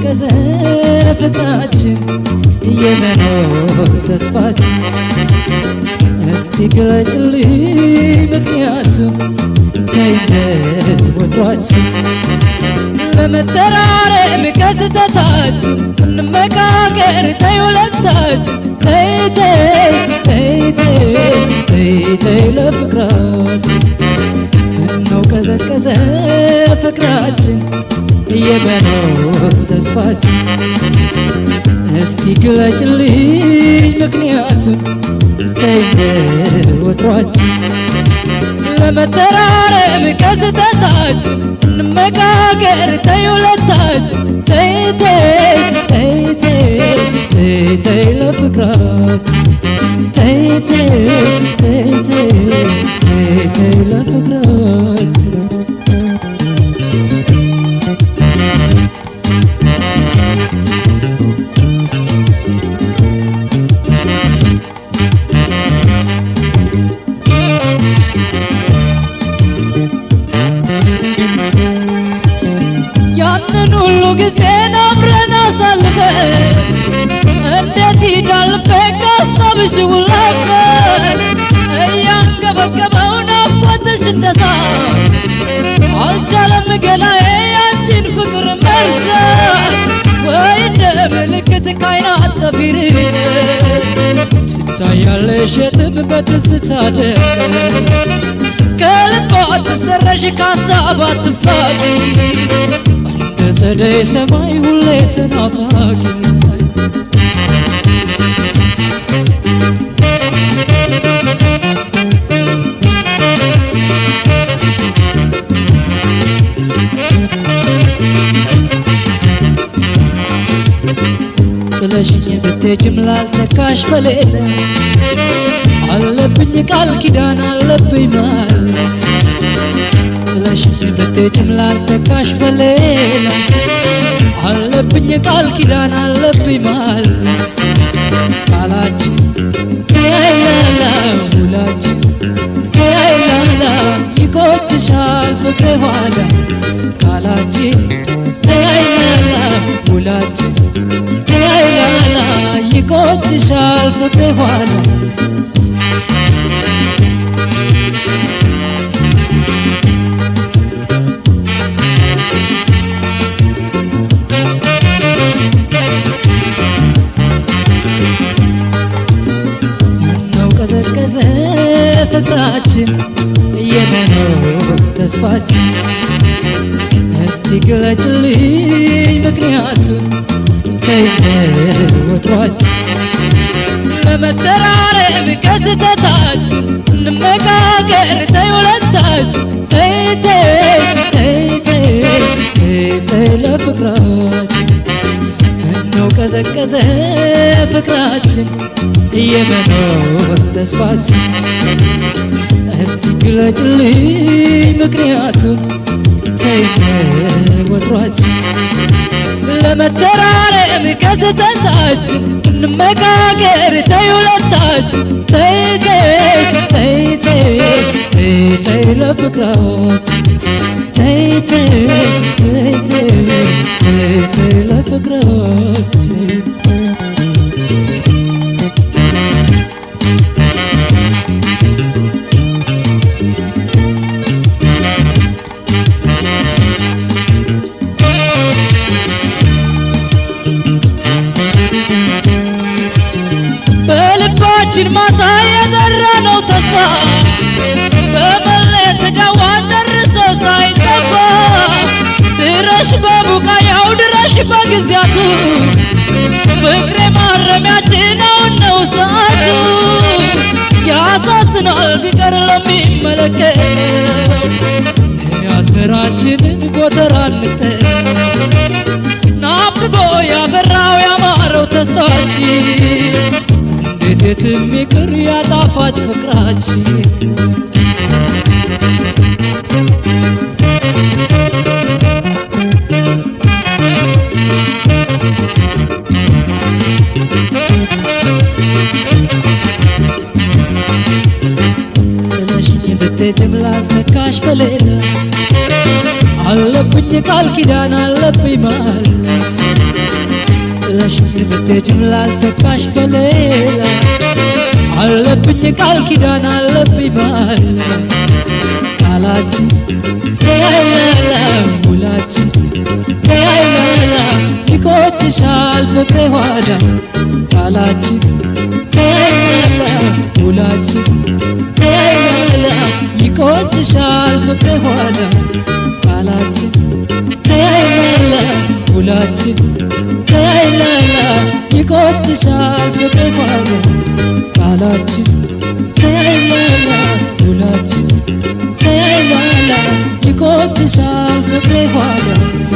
ቀዘቀዘ ፍቅራችን የመኖር ተስፋችን እስቲ ግለጭልኝ ምክንያቱም ከይነ ወትሯችን ለመተራረም ከስተታችን እንመካከር ተይ ሁለታችን ተይ ተይ ተይ ተይ ተይ ተይ ለፍቅራችን ምነው ቀዘቀዘ ፍቅራችን የመኖር ተስፋችን እስቲ ግለጭልኝ ምክንያቱም ተይ ወትሯችን ለመተራረም ከስተታችን እንመካከር ተይ ሁለታችን ተይ ተይ ተይ ተይ ተይ ተይ ለፍቅራችን ተይ ተይ ተይ ተይ ተይ ተይ ለፍቅራችን ያንን ሁሉ ጊዜን አብረን አሳልፈን እንዴት ይዳል በቃሳብሽ ውለፈን እያንገበገበው ናፍቆትሽ እንደሳ አልቻለም ገላዬ ያንቺን ፍቅር መርሳት ወይ እንደ ምልክት ካይናት ጠፊርሽ ትታያለሽ የትም በትዝታ ደረስ ከልቧ ትሰረሽ ከሀሳብ አትፋቂ እንደ ጸደይ ሰማይ ሁሌ ተናፋቂ ጥለሽኝ ብትሄጂም ላልተካሽ በሌለ አለብኝ ቃል ኪዳን አለብኝ ማል ጥለሽኝ ብትሄጂም ላልተካሽ በሌላ አለብኝ ቃል ኪዳን አለብኝ ማል ቃላችን ያይላላ ውላችን ያይላላ ይቆትሻል ፍቅሬ ኋላ ቃላችን ያይላላ ውላችን ያይላላ ይቆትሻል ፍቅሬ ኋላ ነው ቀዘቀዘ ፍቅራችን የመኖር ተስፋችን እስቲ ግለጭልኝ ምክንያቱም ተይ ወትሯችን ለመተራረም ከስተታችን እንመካከር ተይ ሁለታችን ተይ ተይ ተይ ተይ ተይ ተይ ለፍቅራችን ምነው ቀዘቀዘ ፍቅራችን የመኖር ተስፋችን እስቲ ግለጭልኝ ምክንያቱም ተይ ወትሯችን ለመተራረም ከስተታችን እንመካከር ተይ ሁለታችን ተይ ተይ ተይ ተይ ተይ ተይ ለፍቅራችን ተይ ተይ ተይ ተይ ተይ ተይ ለፍቅራችን በልባችን ማሳ የዘራነው ተስፋ በመለየት ዳዋ ጨርሶ ሳይጠፋ ድረሽ በቡቃያው ድረሽ በጊዜያቱ ፍቅሬ ማረሚያችን አሁን ነው ሰዓቱ ያሳዝናል ቢቀር ለሚመለከተው የአዝመራችንን ጎተራ እንጠቅ ናብቦ ያፈራው ያማረው ተስፋችን እንዴት የትም ይቅር ያጣፋጭ ፍቅራችን ጥለሽኝ ብትሄጂም ላልተካሽ በሌላ አለብኝ ቃል ኪዳን አለብኝ ማል ጥለሽኝ ብትሄጂም ላልተካሽ በሌላ አለብኝ ቃል ኪዳን አለብኝ ባል ቃላችን ተያይላላ ውላችን ተያይላላ ይቆጭሻል ፍቅሬ ኋዳ ቃላችን ተያይላላ ውላችን ተያይላላ ይቆጭሻል ፍቅሬ ኋዳ ቃላችን ተያይላላ ውላችን ተያይላላ ይቆጭሻል ፍቅሬ ኋዳ ቃላችን ተያይላላ ውላችን ተያይላላ ይቆጭሻል ፍቅሬ ኋዳ